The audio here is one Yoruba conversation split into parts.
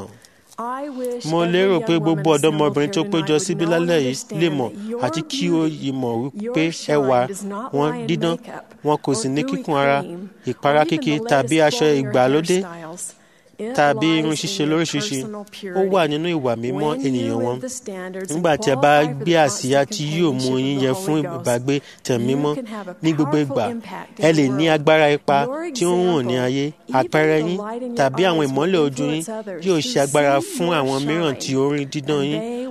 náà. I wish mo every lérò young pé woman gbogbo assembled ọ̀dọ́mọbìnrin here tó tonight péjọ would síbí know and lálẹ́ yìí understand lè mọ̀ that your àti kí ó beauty, yìí mọ̀ wípé your shine ẹwà does not wọn lie in dídán makeup wọn kò or sì ní dewy kíkun ara cream ìpara or even kíkì the tàbí latest aṣọ glow in your ìgbàlódé hairstyles. It tàbí irun lies in ṣíṣe your lóríṣiríṣi personal ó wà purity. nínú ìwà mímọ́ When ènìyàn you wọn live the standards and nígbà tí ẹ bá qualify for gbé the àsíá constant tí yóò mú companionship yín of yẹ the fún Holy Ghost, ìbágbé tẹ̀mí you mímọ́ can have a ní gbogbo powerful ìgbà impact in ẹ the lè ní world. agbára ipa Your tí ó ń hàn ní example, ayé even àpẹẹrẹ the yín light in your tàbí àwọn eyes, ìmọ́lẹ̀ will ojú yín influence others yóò to ṣe agbára see fún your àwọn mìíràn tí shine, ó rí dídán and yín they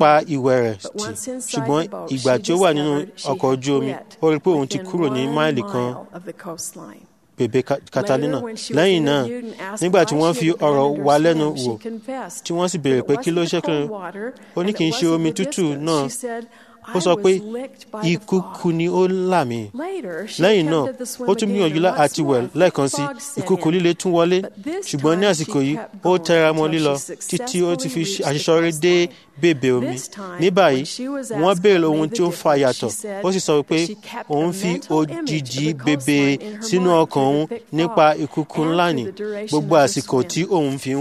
pa ìwẹ̀ rẹ̀ But tì once inside ṣùgbọ́n the boat, ìgbà she tí ó wà nínú discovered she ọkọ̀ had ojú omi quit ó rí i pé òun ti within kúrò ní one máìlì kan mile of the coastline. bèbè Ka- Catalina Later, when she was lẹ́yìn náà interviewed and asked nígbà tí why wọ́n she fi had ọ̀rọ̀ abandoned wá her lẹ́nu swim, wò she confessed tí wọ́n sì that béèrè it pé kí ló wasn't the ṣẹ́kùn cold water ó ní and kì í it ṣe wasn't omi the tútù distance. náà She said, ó "I sọ pé was licked by the ìkùukù fog." ni ó là mí Later, she lẹ́yìn náà attempted the swim ó tún again, gbìyànjú and lá- once àti wẹ̀ more, lẹ́ẹ̀kan sí fog set ìkùukù in. líle tún wọlé But this ṣùgbọ́n ní time àsìkò she yìí kept ó going tẹra mọ́ until lílọ she títí ó ti fi successfully àṣeyọrí reached dé the bèbè omi This time, ní báyìí when she was wọ́n asked béèrè what ohun made tí ó the fa difference, yàtọ̀ she said ó sì sọ pé that she kept òun a fi mental image òjìji of the bèbè coastline in her sínú mind ọkàn through òun the thick nípa fog ìkùukù and ńlá through ní the duration gbogbo of the àsìkò swim. tí òun fi ń wẹ̀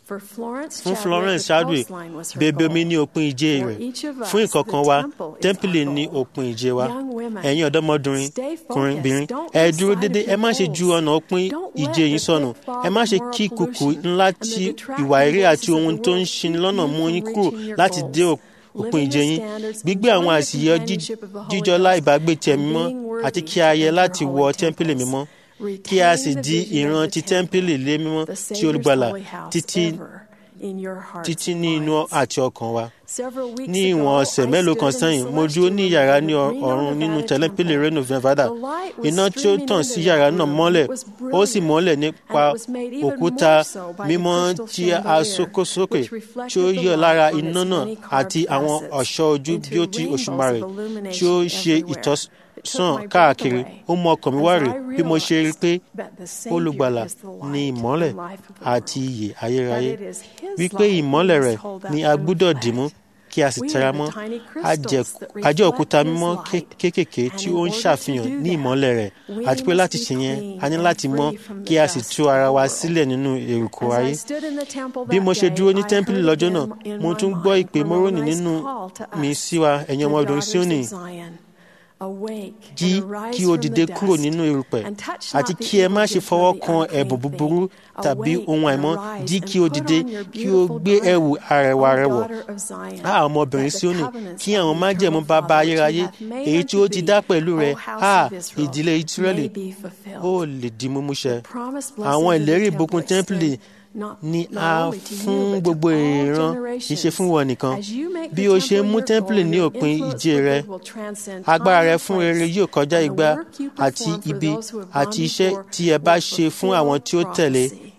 For Florence fún Chadwick, florence the chadwick coastline was her bèbè omi goal. ní òpin ìje For rẹ̀ each of us, fún ìkọ̀ọ̀kan the wa temple is tẹ́ḿpìlì our ní goal. òpin ìje wa Young women, ẹ̀yin ọ̀dọ́mọdúnrin stay focused. kùnrinbìnrin Don't ẹ lose dúró sight of dédé ẹ your má ṣe ju goals. ọ̀nà òpin Don't let ìje yín the sọnù thick fog ẹ má of ṣe moral kí kùkù pollution ńlá and the tí detracting ìwà eré voices àti of ohun the tó ń world ṣini keep lọ́nà you mú from yín kúrò reaching your láti goals. dé òpin Living ìje the yín standards, gbígbé àwọn enjoying the àṣìyẹ jí- companionship of the Holy jíjọlá Ghost, ìbágbé ti and ẹ̀mí mọ́ being worthy àti kí a yẹ of láti your wọ holy tẹ́ḿpìlì temples. mímọ́ kí a sì Retain the di vision of ìran the ti tẹ́ḿpìlì lé mímọ́ the tí Savior's olùgbàlà holy house títí ever in your hearts títí and ní inú minds. àti ọkàn wa Several weeks ní ago, ìwọ̀n ọ̀sẹ̀ I mélòó stood kan in the sẹ́yìn mo dúró celestial ní room yàrá of ní the ọ- Reno, ọ̀run nínú Nevada tẹ́lẹ̀pìlì temple. Reno Nevada The light was iná tí ó streaming tàn into sí that yàrá náà room. mọ́lẹ̀ It was ó sì brilliant. mọ́lẹ̀ And nípa it was made even òkúta more so by the mímọ́ crystal tí a chandelier, sókósókè which tí reflected ó the yọ light lára from its iná náà many carved àti àwọn facets ọ̀ṣọ́ ojú into bí ó ti rainbows òṣùmàrè of tí ó illumination ṣe everywhere. It took ìtọ́sán my breath káàkiri away ó mú ọkàn mi wá as rè I bí mo ṣe rí i pé realized that the Savior olùgbàlà is the ní light ìmọ́lẹ̀ and life of the àti world. ìyè ayérayé That it is His wípé light we ìmọ́lẹ̀ must rẹ̀ hold up ni a and gbúdọ̀ reflect. dìmú kí a sì We tẹra are the mọ́ tiny a jẹ́- crystals that a jẹ́ òkúta reflect mímọ́ His light. kéékèèké And tí in ó ń order to ṣàfihàn do ní that, ìmọ́lẹ̀ rẹ̀ we àti pé must láti be ṣe yẹn clean a ní and láti mọ́ free from the kí a sì dust tú of ara the wa world. sílẹ̀ nínú èrùkù As ayé I stood in the temple bí that mo ṣe day, dúró ní I tẹ́ḿpìlì heard lọ́jọ́ again náà in mo my tún gbọ́ mind ìpè mórónì Moroni's nínú call to mi us, sí wa ẹ̀yin the ọmọ obìnrin daughters Síónì of Zion. Awake jí and arise kí o from dìde the kúrò dust, nínú erùpẹ̀ and touch àti not the kí ẹ má evil ṣe gift fọwọ́ of the kan unclean ẹ̀bùn thing. búburú tàbí Awake ohun and àìmọ́ arise jí and kí o put dìde on your kí o beautiful gbé ẹ̀wù garment, arẹwà O rẹ wọ̀ daughter of Zion, a ọmọbìnrin that the Síónì covenants kí of àwọn the májẹ̀mú eternal bàbá Father which he ayérayé hath made èyí tí unto ó ti thee, dá pẹ̀lú rẹ O house a of Israel, ìdílé Ísírẹ́lì may be fulfilled. ó lè di mímúṣẹ Promised àwọn blessings of the ìlérí temple ìbùkún tẹ́ḿpìlì extend not- ni not a only to you, fún but to gbogbo all ìran kì í ṣe fún wọn nìkan As you make bí the o ṣe temple mú your tẹ́ḿpìlì goal, ní your òpin influence ìje with rẹ it will transcend agbára time rẹ and fún rere place, yóò kọjá and the igba work you àti perform for ibi those who have gone àti iṣẹ́ before tí ẹ bá will ṣe fún fulfill àwọn tí ó tẹ̀lé prophecy.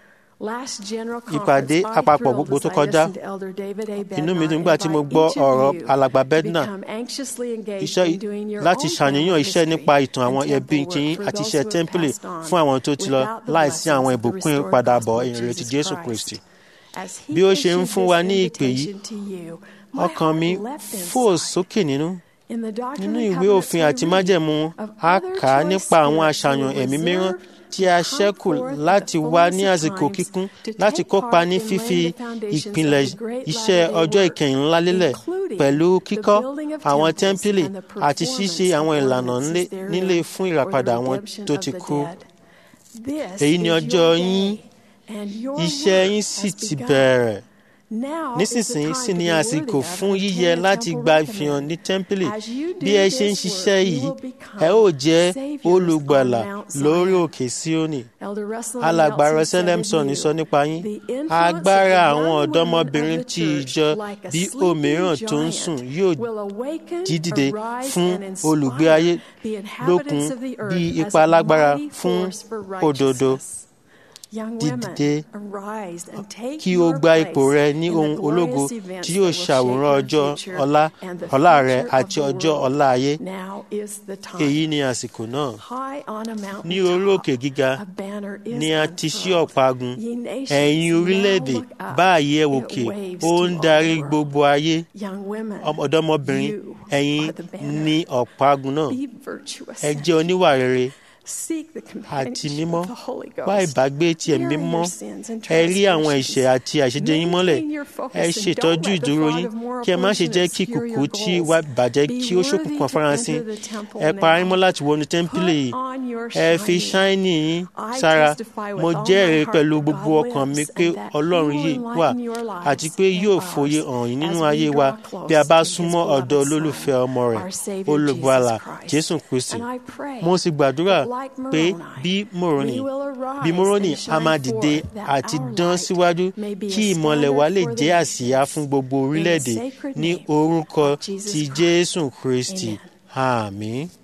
Last general ìpàdé conference, I àpapọ̀ thrilled gbogbo as tó I kọjá listened to Elder David A. inú mi Bednar dùn nígbà tí mo invite gbọ́ each of ọ̀rọ̀ you alàgbà to Bednar become anxiously engaged iṣẹ́ in doing your láti own family ṣàníyàn iṣẹ́ history nípa ìtàn àwọn and ẹbí temple yín work for àti those iṣẹ́ who have tẹ́ḿpìlì passed on fún àwọn tó ti lọ without the láìsí àwọn blessings of the ìbùkún restored ìpadàbọ̀ gospel of ìrètí Jesus Jésù Christ. Kristi As he bí ó ṣe ń issued fún this wa ní ìpè yìí invitation to you, my ọkàn heart mi leapt fò inside. sókè nínú In the Doctrine nínú and ìwé Covenants òfin we àti read májẹ̀mú of a other kà á choice nípa àwọn spirits who àṣàyàn were ẹ̀mí mìíràn reserved tí a to come ṣẹ́kù forth at the láti wá fullness ní of àsìkò times kíkún to láti take kópa part ní in fífi laying the foundations of ìpìlẹ̀ the great iṣẹ́ latter-day ọjọ́ work, ìkẹyìn ńlá lélẹ̀ including pẹ̀lú the kíkọ́ building of àwọn temples tẹ́ḿpìlì and the àti ṣíṣe performance of àwọn ìlànà ordinances ńlé- therein nílé fún for the ìràpadà àwọn redemption tó of ti the kú dead. This èyí ni is ọjọ́ your yín day, and your iṣẹ́ work yín has sì ti begun. bẹ̀rẹ̀ Now is the nísinsìnyí time sì to ni be àsìkò worthy of fún and yíyẹ obtain a láti temple gba recommend. ìfihàn ní tẹ́ḿpìlì As you bí do ẹ ṣe ń this ṣiṣẹ́ work, you yìí will become ẹ ó jẹ́ saviors olùgbàlà on Mount lórí Zion. òkè Síónì Elder Russell alàgbà Nelson Russell said of Lemson you, sọ nípa yín "The influence agbára of the àwọn young ọ̀dọ́mọbìnrin women of the ti church, ìjọ like a bí sleeping òmíràn tó ń giant, sùn yóò will awaken, jí dìde arise, fún and olùgbé inspire ayé the lókun inhabitants of the earth bí as ipa a lágbára mighty fún force for òdodo righteousness. Young women, dídìde arise and take kí o your gba ipò place rẹ ní in the ohun ológo glorious events tí that yóò will shape ṣàwòrán your ọjọ́ future ọ̀la and the ọ̀la rẹ future of àti the ọjọ́ world. ọ̀la ayé Now is the time. èyí ni àsìkò náà High on a mountain ní orí top, òkè gíga a banner is ni a ti ṣí unfurled. ọ̀págun Ye nations, ẹ̀yin now orílẹ̀-èdè look up. báyìí ẹ It wòkè waves ó to ń all darí the world. gbogbo ayé Young women, ọ̀dọ́mọbìnrin you ẹ̀yin are the banner. ní ọ̀págun náà Be virtuous. ẹ jẹ́ oníwà rere Seek the àti companionship mímọ́ of the Holy wá Ghost. ìbágbé ti ẹ̀mí Bearing mímọ́ your sins and ẹ rí àwọn ẹ̀ṣẹ̀ transgressions. àti àṣejẹ yín mọ́lẹ̀ Maintain your focus ẹ and ṣètọ́jú don't let the ìdúró fog yín of moral kí ẹ má ṣe pollution jẹ́ kí obscure kùkù your tí goals. wá bàjẹ́ Be kí ó worthy ṣókùnkùn to farasin enter the temple ẹ parí now. mọ́ láti wọnú tẹ́ḿpìlì yìí Put on your ẹ fi shining. ṣáínì yín I sára testify with mo all my jẹ́rìí heart pẹ̀lú that gbogbo God ọkàn mi lives pé and that He ọlọ́run will yìí wà enlighten your lives àti pé and yóò ours fòye hàn yín nínú as we ayé draw wa close bí a bá to His súnmọ́ beloved ọ̀dọ̀ Son, olólùfẹ́ ọmọ rẹ̀ our Savior olùgbàlà Jesus Christ. jésù kristi And I pray mo sì gbàdúrà that like pé Moroni, bí mòrónì we will arise bí mòrónì and a shine máa dìde forth, that àti our dán light síwájú may be a kí ìmọ̀lẹ̀ wa lè standard for the jẹ́ àsíá nations. fún gbogbo In the orílẹ̀-èdè sacred ní name orúkọ of Jesus ti Christ. jésù kristi Amen. àmín.